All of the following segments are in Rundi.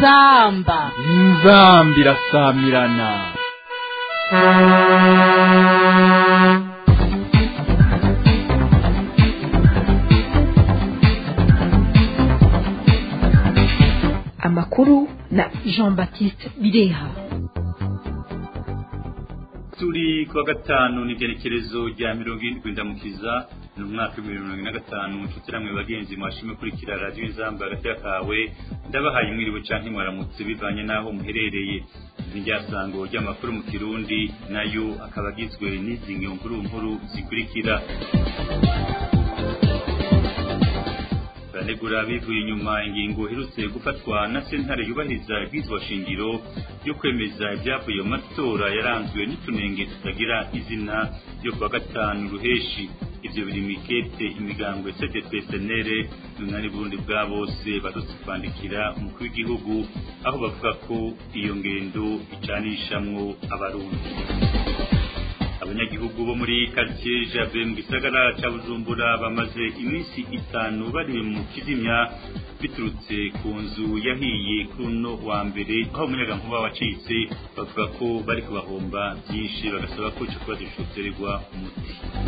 inzamba inzamba irasamirana amakuru na jean baptiste bireha turi kuwa gatanu n'igerekerezo rya mirongo irindwi ndamukiza ni umwaka w'ibihumbi mirongo ine na gatanu inshuti namwe bagenzi mwashimwe kurikira radiyo inzamba hagati kawe ndabahaye mwiriwe canke mwaramutse bivanye n'aho muherereye ni ryasango ry'amakuru mu kirundi nayo akaba agizwe n'izi nkuru nkuru zikurikira baranegura bivuye inyuma ingingo iherutse gufatwa na sentare yubahiriza ibwizwa shingiro yo kwemeza ibyavuye mu matora yaranzwe n'utunenge tutagira izina yo kuwa gatanu ruheshi ivyo biri mikete imigango ya cdp senere n'unani burundi bwa bose barutse kwandikira umukuru w'igihugu aho bavuga ko iyo ngendo icanishamwo abarundi abanyagihugu bo muri quartier Jabe mu gisagara ca Bujumbura bamaze iminsi itanu bari mu kizimya biturutse ku nzu yahiye kuno wa mbere aho umuyaga nkuba wacitse bavuga ko bari kubahomba byinshi bagasaba ko ico kibazo coterwa umuti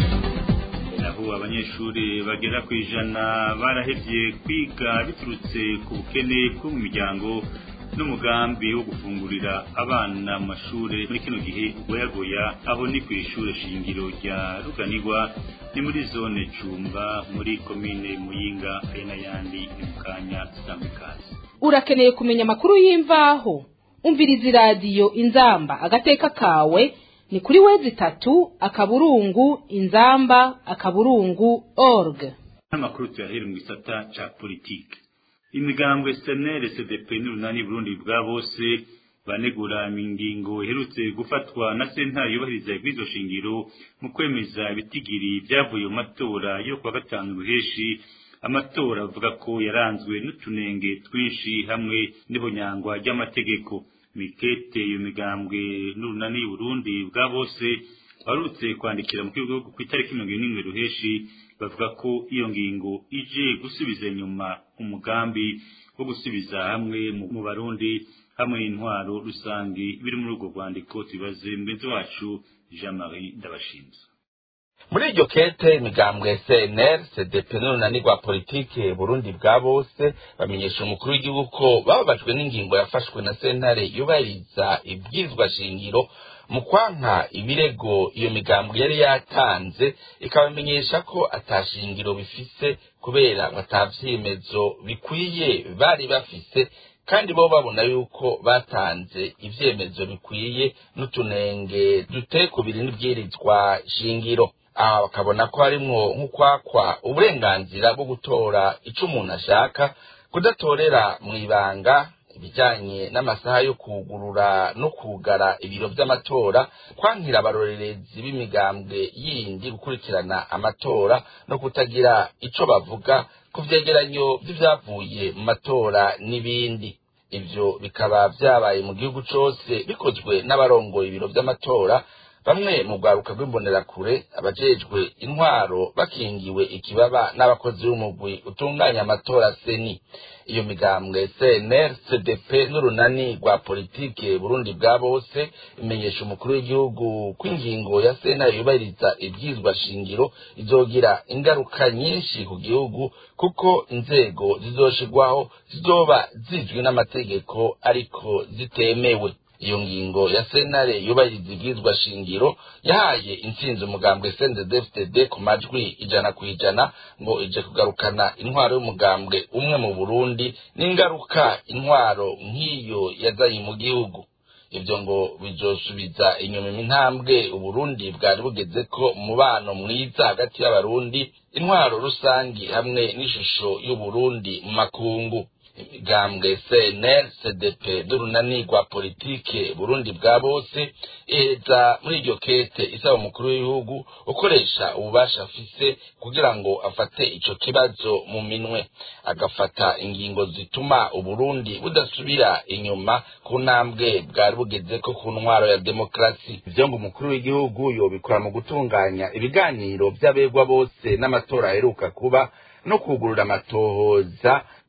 naho abanyeshuri bagera ku ijana barahevye kwiga biturutse ku bukene bwo mu miryango n'umugambi wo gufungurira abana mu mashuri muri kino gihe ugoyagoya aho ni ku ishure shingiro rya ruganirwa ni muri zone cumba muri komine muyinga ari n'ayandi ni mu kanya zitandukanye urakeneye kumenya amakuru y'imvaho umviriza iradiyo inzamba agateka kawe ni kuri wezi itatu akaburungu inzamba akaburungu org n'amakuru tuyahera mu gisata ca politike imigambwe senere cdp n'urunani burundi bwa bose banegura ingingo iherutse gufatwa na sentare yubahiriza ibwizo shingiro mu kwemeza ibitigiri byavuye mu matora yo kuwa gatanu ruheshi amatora avuga ko yaranzwe n'utunenge twinshi hamwe n'ihonyangwa ry'amategeko mikete iyo migambwe n'urunani burundi bwa bose barutse kwandikira mu gihugu ku itariki mirongo n'imwe ruheshi bavuga ko iyo ngingo ije gusubiza inyuma umugambi wo gusubiza hamwe mu barundi hamwe n'intwaro rusange biri muri urwo rwandiko tubibaze mugenzi wacu jean marie ndabashinze muri iryo kete imigambwe cnr cdp n'urunani rwa politike burundi bwa bose bamenyesha umukuru w'igihugu ko bababajwe n'ingingo yafashwe na sentare yubahiriza ibwirizwa shingiro mu kwanka ibirego iyo migambwe yari yatanze ikabamenyesha ko atashingiro bifise kubera batavyemezo bikwiye bari bafise kandi bo babona yuko batanze ivyemezo bikwiye n'utunenge duteye ku biri n'ibwirizwa shingiro aha bakabona ko harimwo nk'ukwakwa uburenganzira bwo gutora ico umuntu ashaka kudatorera mw'ibanga ibijyanye n'amasaha yo kugurura no kugara ibiro by'amatora kwankira abarorerezi b'imigambwe yindi gukurikirana amatora no kutagira ico bavuga ku vyegeranyo vy'ivyavuye mu matora n'ibindi ivyo bikaba vyabaye mu gihugu cose bikozwe n'abarongoye ibiro vy'amatora bamwe mu rwaruka rw'imbonerakure abajejwe intwaro bakingiwe ikibaba n'abakozi b'umugwi utunganya amatora seni iyo migambwe cnr cdp n'urunani rwa politike burundi bwa bose imenyesha umukuru w'igihugu ko ingingo ya sena yubahiriza ibyizwa shingiro izogira ingaruka nyinshi ku gihugu kuko inzego zizoshirwaho zizoba zizwi n'amategeko ariko zitemewe iyo ngingo ya sentare yubahiriza ibwirizwa shingiro yahaye intsinzi umugambwe CNDD-FDD ku majwi ijana ku ijana ngo ije kugarukana intwaro y'umugambwe umwe mu Burundi n'ingaruka intwaro nk'iyo yazanye mu gihugu ibyo ngo bizosubiza inyuma intambwe uburundi bwari bugeze ko umubano mwiza hagati y'abarundi intwaro rusangi hamwe n'ishusho y'uburundi mu makungu imigambwe cnr cdp n'urunani rwa politike burundi bwa bose iheza muri iryo kete isaba umukuru w'igihugu ukoresha ububasha afise kugira ngo afate ico kibazo mu minwe agafata ingingo zituma uburundi budasubira inyuma ku ntambwe bwari bugezeko ku ntwaro ya demokarasi ivyo ngo umukuru w'igihugu yobikora mu gutunganya ibiganiro vy'abegwa bose n'amatora aheruka kuba no kugurura amatohoza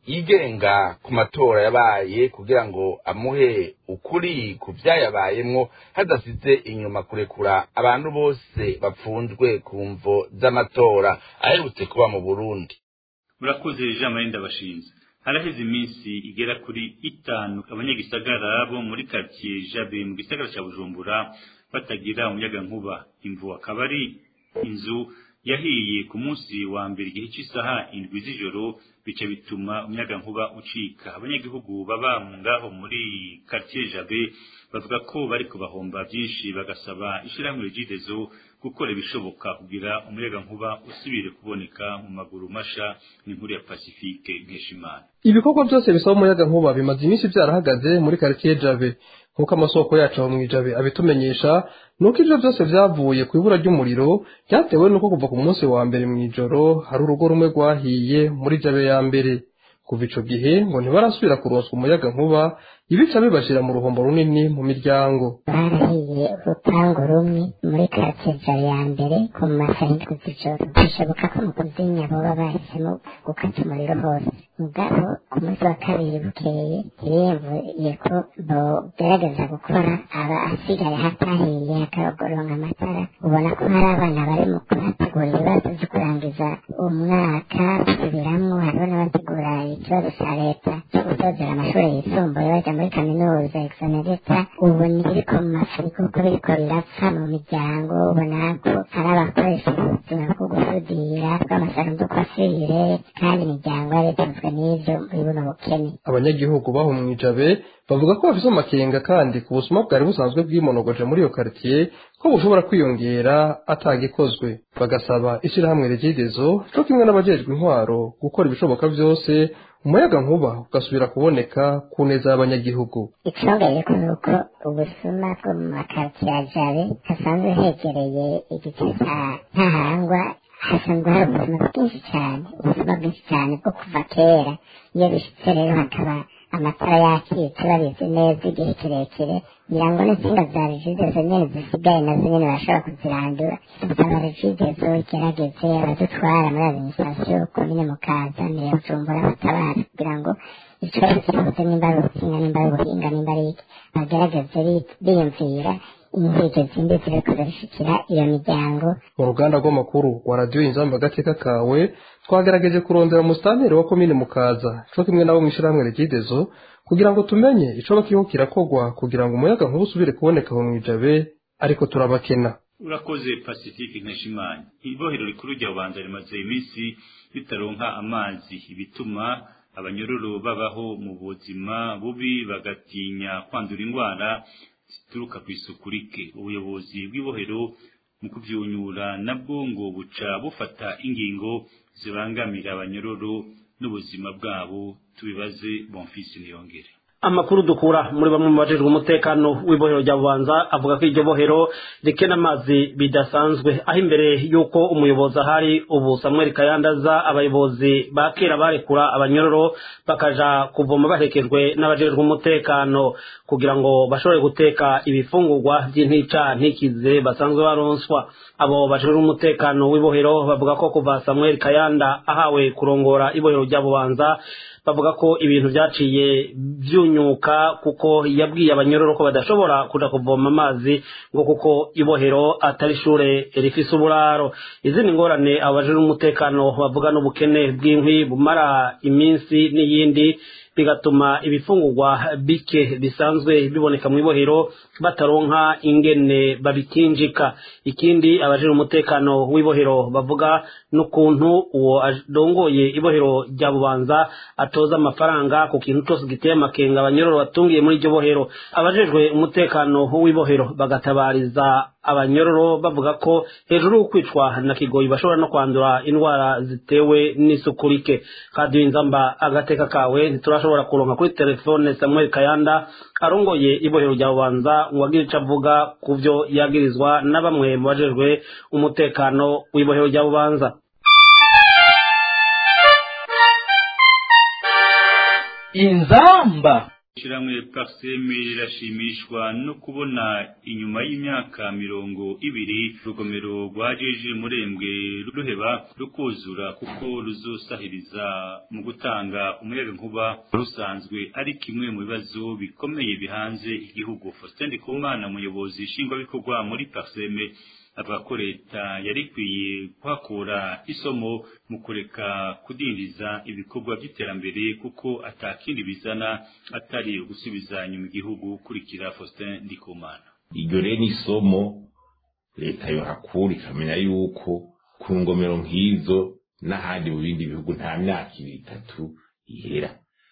yigenga ku matora yabaye kugira ngo amuhe ukuri ku vyayabayemwo hadasize inyuma kurekura abantu bose bapfunzwe ku mvo z'amatora aherutse kuba mu burundi murakoze jean marie ndabashinze haraheze iminsi igera kuri itanu abanyagisagara bo muri karitsiye jabe mu gisagara cya bujumbura batagira umuyagankuba imvu akaba ari inzu yahiye ku munsi wa mbere igihe cy'isaha indwi z'ijoro bica bituma umuyagankuba ucika abanyagihugu baba ngaho muri karitsiye jabe bavuga ko bari kubahomba byinshi bagasaba ishyirahamwe rigidezo gukora ibishoboka kugira umuyagankuba usubire kuboneka mu maguru masha n'inkuru ya pacifique nkeshimana ibikorwa byose bisaba umuyagankuba bimaze iminsi byarahagaze muri karitsiye jabe nk'uko amasoko yacu aho mu ijabe abitumenyesha nuko ibyo byose byavuye ku ibura ry'umuriro byatewe nuko kuva ku munsi wa mbere mu ijoro hari urugo rumwe rwahiye muri jabe ya mbere kuva ico gihe ngo ntibarasubira kuronswa umuyaga nkuba ibica bibashira mu ruhombo runini mu miryango barahiye urupangu rumwe muri karitsiye ya mbere ku masahindwi z'ijoro bishoboka ko mu kuzinya boba bahisemo gukata umuriro hose mugabo ku munsi wa kabiri bukeye yemvuye ko bogerageza gukora aba asigaye hatahiye hakagoronka amatara ubona ko hari abana bari mu kuhategura ibibazo byo kurangiza umwaka basubiramwo hariho n'abategura ikibazo cya leta cyo gutozera amashuri yisumbuye bajya muri kaminuza exonereta ubu ntibiriko mu mashuri kuko biriko birapfa mu miryango ubona ko hari abakoresha ubuzima bwo gusudira bw'amasarundo kwasire kandi imiryango yaretunzwe n'ivyo muri buno bukene abanyagihugu baho mu ijabe bavuga ko bafise amakenga kandi ku busuma bwari busanzwe bwimonogoje muri iyo karitsiye ko bushobora kwiyongera atagikozwe bagasaba ishyirahamwe regidezo co kimwe n'abajejwe intwaro gukora ibishoboka vyose umuyaga nkuba ugasubira kuboneka ku neza y'abanyagihugu icongeye ko nuko ubusuma bwo mu makaritsiye ya jabe hasanzwe hegereye igice ca ntahangwa hasanzwe hari ubuzima bwinshi cyane ubuzima bwinshi cyane bwo kuva kera iyo bishitse rero hakaba amatara yakitse babizi neza igihe kirekire ngira ngo n'insinga za regidezo nyene zisigaye nazo nyene bashobora kuzirandura dusaba regidezo igerageze abadutwara muri administration komine mukaza mbere bujumbura batabara kugira ngo ikibazo cyose nimba ari ubutsinga nimba ari ubuhinga nimba ari iki bagerageze biyumvira inkiko zindi ziriko zirashikira iyo miryango mu ruganda rw'amakuru wa radiyo inzamba agateka kawe twagerageje kurondera umusitanteri wa komine mukaza co kimwe nabo mw'ishirahamwe regidezo kugira ngo tumenye icoba kiriko kirakogwa kugira ngo umuyaga nkuba usubire kuboneka mu ijabe ariko turabakena urakoze pacifique nkeshimana ibohero rikuru rya bubanza rimaze iminsi ritaronka amazi ibituma abanyororo babaho mu buzima bubi bagatinya kwandura indwara zituruka ku isuku rike ubuyobozi bw'ibohero mu kuvyunyura nabwo ngo buca bufata ingingo zibangamira abanyororo n'ubuzima bwabo tubibaze bonfisi niyongere amakuru dukura muri bamwe mu bajejwe umutekano w'ibohero rya bubanza avuga ko iryo bohero rikena amazi bidasanzwe aho imbere y'uko umuyobozi ahari ubu samuel kayandaza abayobozi ba kera barekura abanyororo bakaja kuvoma baherekejwe n'abajejwe umutekano kugira ngo bashobore guteka ibifungurwa by'intica ntikize basanzwe baronswa abo bajejwe umutekano w'ibohero bavuga ko kuva samuel kayanda ahawe kurongora ibohero rya bubanza bavuga ko ibintu byaciye byunyuka kuko yabwiye abanyororo ko badashobora kuja kuvoma amazi ngo kuko ibohero atari ishure rifise uburaro izindi ngorane abajejwe umutekano bavuga n'ubukene bw'inkwi bumara iminsi n'iyindi bigatuma ibifungurwa bike bisanzwe biboneka mu ibohero bataronka ingene babikinjika ikindi abajejwe umutekano w'ibohero bavuga n'ukuntu uwo adongoye ibohero rya bubanza atoza amafaranga ku kintu cyose giteye amakenga abanyororo batungiye muri iryo bohero abajejwe umutekano w'ibohero bagatabariza abanyororo bavuga ko hejuru y'ukwicwa na kigoyi bashobora no kwandura indwara zitewe n'isuku rike kadiyo inzamba agateka kawe ntiturashobora kuronka kuri telefone samuel kayanda arongoye ibohero rya bubanza ngo agire ico avuga ku vyo yagirizwa na bamwe mu bajejwe umutekano w'ibohero rya bubanza inzamba Ishiramwe Parseme rirashimishwa no kubona inyuma y'imyaka mirongo ibiri urugomero rwajeje murembwe ruheba rukuzura kuko ruzosahiriza mu gutanga umuyaga nkuba rusanzwe ari kimwe mu bibazo bikomeye bihanze igihugu Faustin Ndikumana umuyobozi nshingwabikorwa muri Parseme avuga ko leta yari ikwiye kuhakura isomo mu kureka kudindiza ibikorwa by'iterambere kuko atakindi bizana atari ugusubiza nyuma igihugu kurikira Faustin Ndikumana iryo rero ni isomo leta yohakura ikamenya yuko ku ngomero nk'izo n'ahandi mu bindi bihugu nta myaka ibiri itatu ihera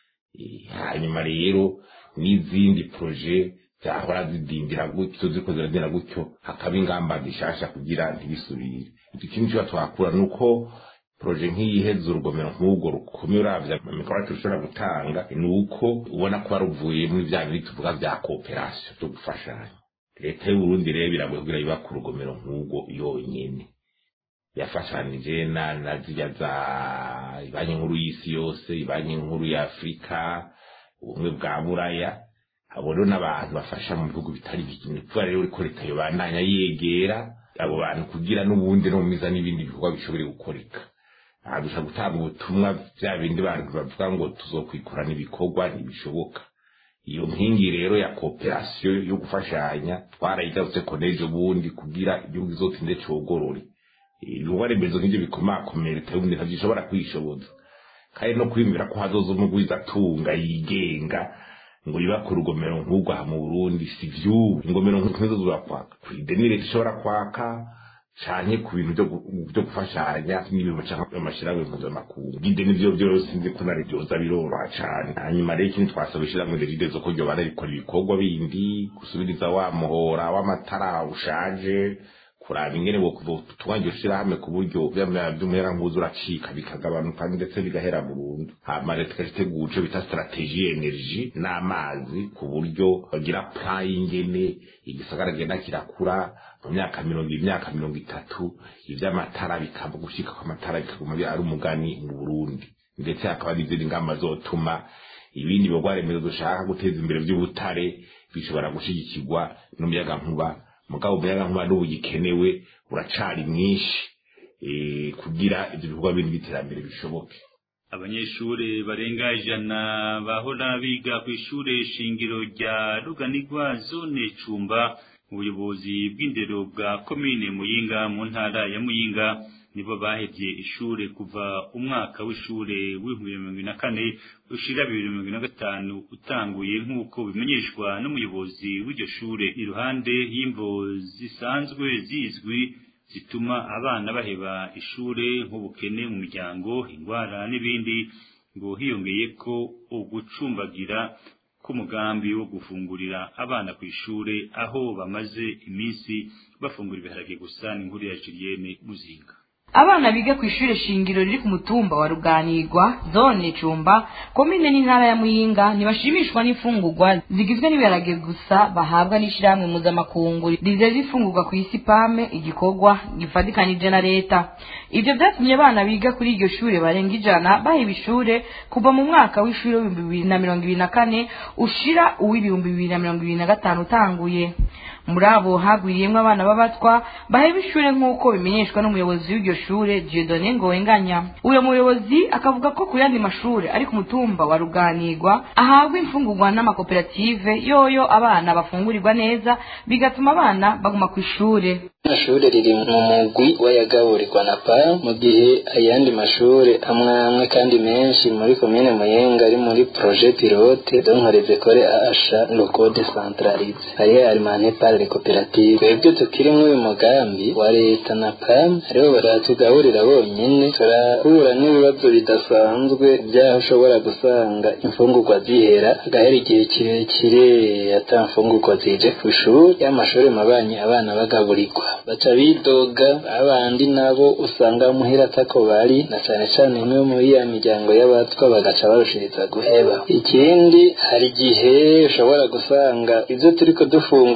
hanyuma rero n'izindi proje zahora zidindira gutyo ziko ziradindira gutyo hakaba ingamba zishasha kugira ntibisubire ikindi cyo twakura nuko proje nk'iyiheza urugomero nk'ubwo rukomeye uravya amikoro tushobora gutanga ni uko ubona ko waruvuye muri bya bindi tuvuga bya kooperasiyo byo gufashanya leta y'uburundi rero biragoye kugira yubaka urugomero nk'ubwo yonyene yafashanije na na zirya za banki nkuru y'isi yose banki nkuru ya afurika ubumwe bwa buraya abo rero n'abantu bafasha mu bihugu bitari bikini kuba rero ko leta yobandanya yegera abo bantu kugira n'ubundi no mumiza n'ibindi bikorwa bishobore gukoreka aha dushobora gutanga ubutumwa bya bindi bantu bavuga ngo tuzokwikora n'ibikorwa ntibishoboka iyo nkingi rero ya kooperasiyo yo gufashanya twarayigarutse ko n'ejo bundi kugira igihugu izotinde cogorore ibikorwa remezo nk'ibyo bikomakomeye leta y'ubundi ntabyo ishobora kwishoboza kandi no kwiyumvira ko hazoza umugwiza atunga yigenga ngo yubake urugomero nk'urwo aha mu burundi si vyubu ingomero nk'izo zurakwaka kw'ideni leta ishobora kwaka canke ku bintu vyo gufashanya n'ibintu canke amashirahamwe mpuzamakungu ideni vyo vyose sinzi ko nari vyoza biroroha cane hanyuma rero ikindi twasaba ishirahamwe regidezo ko ryoba rikora ibikorwa bindi gusubiriza wa muhora w'amatara ushaje kuraba ingene twangiye ushirahamwe ku buryo vy'umuyaga nkuza uracika bikagabanuka ndetse bigahera burundu hama leta ikagitegura ico bita strategie energy n'amazi ku buryo bagira plan y'ingene igisagara genda kirakura mu myaka mirongo imyaka mirongo itatu ivy'amatara bikaba gushika kw'amatara bikaguma ari umugani mu burundi ndetse hakaba n'izindi ngamba zotuma ibindi bikorwa remezo dushaka guteza imbere vy'ubutare bishobora gushigikirwa n'umuyaga nkuba mugabo umuyaga nkuba n'ubu gikenewe uracari mwinshi kugira ibyo bikorwa bindi by'iterambere bishoboke abanyeshuri barenga ijana bahora biga ku ishure shingiro rya ruganirwa zone cumba mu buyobozi bw'indero bwa komine muyinga mu ntara ya muyinga nibo bahevye ishure kuva umwaka w'ishure w'ibihumbi mirongo na kane ushira bibiri mirongo na gatanu utanguye nk'uko bimenyeshwa n'umuyobozi w'iryo shure iruhande y'imvo zisanzwe zizwi zituma abana baheba ishure nk'ubukene mu miryango ingwara n'ibindi ngo hiyongeye ko ugucumbagira k'umugambi wo gufungurira abana ku ishure aho bamaze iminsi bafungura ibiharage gusa ni inkuru ya Julienne Muzinga abana biga ku ishure shingiro riri ku mutumba wa ruganirwa zone cumba komine n'intara ya muyinga ntibashimishwa n'imfungurwa zigizwe n'ibiharage gusa bahabwa n'ishirahamwe mpuzamakungu rizeza imfungurwa ku isi pame igikorwa gifatikanije na leta ivyo vyatumye abana biga kuri iryo shure barenga ijana baheba ishure kuva mu mwaka w'ishure w'ibihumbi bibiri na mirongo ibiri na kane ushira uw'ibihumbi bibiri na mirongo ibiri na gatanu utanguye muri abo hagwiriyemwo abana b'abatwa baheba ishure nk'uko bimenyeshwa n'umuyobozi w'iryo shure Dieudonne Ngowenganya uyo muyobozi akavuga ko ku yandi mashure ari ku mutumba wa Ruganirwa ahabwa imfungurwa n'amakoperative yoyo abana bafungurirwa neza bigatuma abana baguma ku ishure amashure riri mu mugwi w'ayagaburirwa na pa mu gihe ayandi mashure amwe amwe kandi menshi muri komine muyenga ari muri projet pilote donc les écoles à achat locaux décentralisés hariho alimane par les coopératives twebwe tukiri muri uyu mugambi wa leta na pam aribo baratugaburira bonyene turahura n'ibibazo bidasanzwe by'aho ushobora gusanga imfungurwa zihera hagahera igihe kirekire ata mfungurwa zije ku ishuri y'amashuri mabanyi abana bagaburirwa baca bidoga abandi nabo usanga muhira atako bari na cane cane imwe muri ya miryango y'abatwa bagaca barushiriza guheba ikindi hari igihe ushobora gusanga ivyo turiko dufungurirwa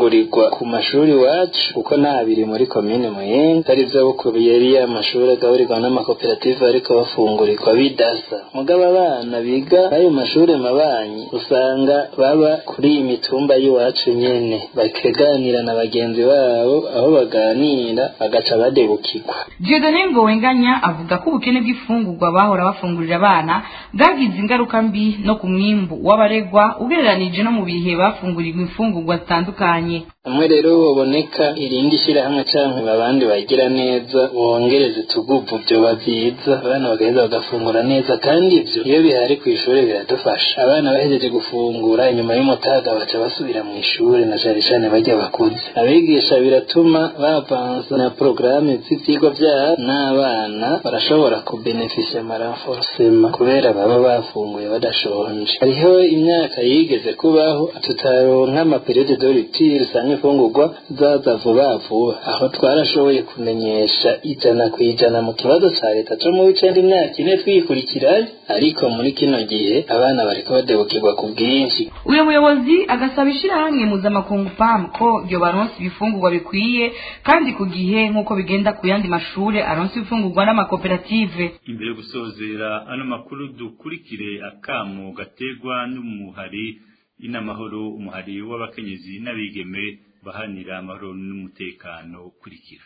ku mashuri iwacu kuko nta biri muri komine muyinga ari byo bukubiye ariya mashuri agaburirwa n'amakoperative ariko bafungurirwa bidasa mugabo abana biga ayo mashuri mabanyi usanga baba kuri iyi mitumba y'iwacu nyene bakeganira na bagenzi babo aho baganira bagaca badebukirwa Dieudonne Ngowenganya avuga ko ubukene bw'ifungurwa bahora bafungurira abana bwagize ingaruka mbi no ku mwimbu w'abaregwa ugereranije no mu bihe bafungurirwa imfungurwa zitandukanye hamwe rero baboneka irindi shyirahamwe canke abandi bagira neza bongereza utuguvu vyoba vyiza abana bagaheza bagafungura neza kandi ivyo iyo bihari kw'ishure biradufasha abana bahejeje gufungura inyuma y'umutaga baca basubira mu ishure na cane cane barya bakuze abigisha biratuma bavansa na porogaramu z'ivyigwa vyabo n'abana barashobora kubenefisha amaranforsema kubera baba bafunguye badashonje hariho imyaka yigeze kubaho tutaronka amaperiode de rupture usanga imfungurwa zaza vuba vuba aho twarashoboye kumenyesha ijana ku ijana mu kibazo ca leta co mu w'icenda imyaka ine twikurikiranye ariko muri kino gihe abana bariko badebukirwa ku bwinshi uyu muyobozi agasaba ishyirahamwe mpuzamakungu pam ko ryo baronsa ibifungurwa bikwiye kandi ku gihe nk'uko bigenda ku yandi mashuri aronsa ibifungurwa n'amakoperative imbere yo gusozera ano makuru dukurikire akamo gategwa n'umuhari inamahoro umuhari w'abakenyezi n'abigeme bahanira amahoro n'umutekano ukurikira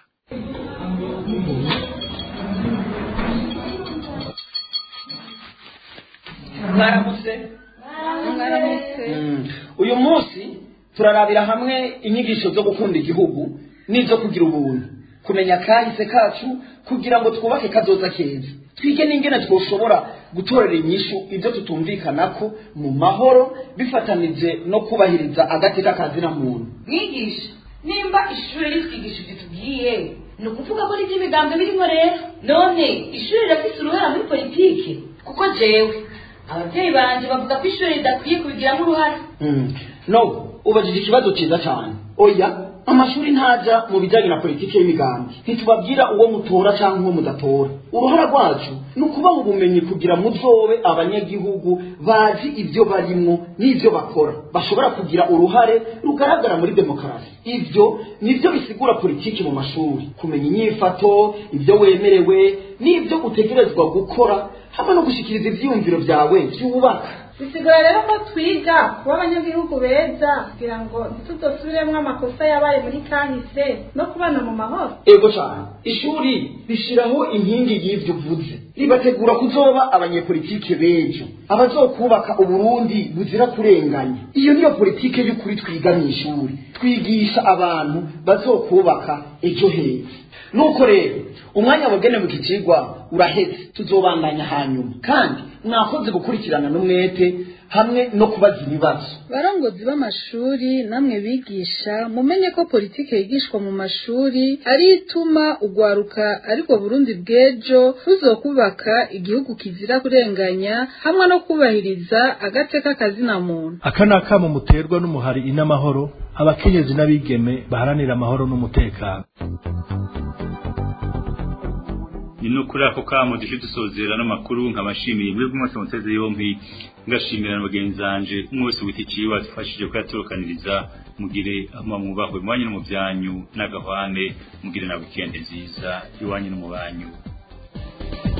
mwaramutse Mm. uyu munsi turarabira hamwe inyigisho zo gukunda igihugu n'izo kugira ubuntu kumenya kahise kacu kugira ngo twubake kazoza keza twige n'ingene twoshobora gutorera inyishu ibyo tutumvikanako mu mahoro bifatanije no kubahiriza agateka kazina muntu mwigisha nimba ishuri ritwigisha ibyo tubwiye ni ukuvuga ko n'ibyo ibiganza birimo rero none ishuri rirafise uruhara muri politike kuko jewe ababyeyi banje bavuga ko ishuri ridakwiye kubigiramo uruhara Mm. no ubajije ikibazo cyiza cyane oya amashuri ntaja mu bijyanye na politiki y'imigambi ntitubabwira uwo mutora cyangwa uwo mudatora uruhara rwacu ni ukubaha ubumenyi kugira muzobe abanyagihugu bazi ibyo barimwo n'ibyo bakora bashobora kugira uruhare rugaragara muri demokarasi ibyo nibyo bisigura politiki mu mashuri kumenya inyifato ibyo wemerewe n'ibyo utegerezwa gukora hamwe no gushyikiriza ibyiyumviro byawe byubaka bisigura rero ko twiga kuba abanyagihugu beza kugira ngo ntitudosubiremo amakosa yabaye muri kahise no kubana mu mahoro ego cyane ishuri rishyiraho inkingi y'ibyo uvuze ribategura kuzoba abanyepolitike b'ejo abazokubaka uburundi buzira kurenganya iyo niyo politike y'ukuri twiga mu ishuri twigisha abantu bazokubaka ejo heza nuko rero umwanya wagenewe iki kigwa uraheze tuzobandanya hanyuma kandi mwakoze gukurikirana n'umwete hamwe no kubaza ibibazo barongozi b'amashuri namwe bigisha mumenye ko politike yigishwa mu mashuri ari ituma ugwaruka ariko burundi bw'ejo ruzokubaka igihugu kizira kurenganya hamwe no kubahiriza agateka kazina muntu aka ni akamo muterwa n'umuhari inamahoro abakenyezi n'abigeme baharanira amahoro n'umutekano ni no kuri ako kamo dushe dusozera n'amakuru nkabashimiye mwebwe mwese muteze yompi ngashimira na bagenzi banje umwe wese wita iciwe adufashije kuyatorokaniriza mugire ama mwubahwe mwanyu no mu byanyu n'agahwane mugire na weekend nziza iwanyu no mu banyu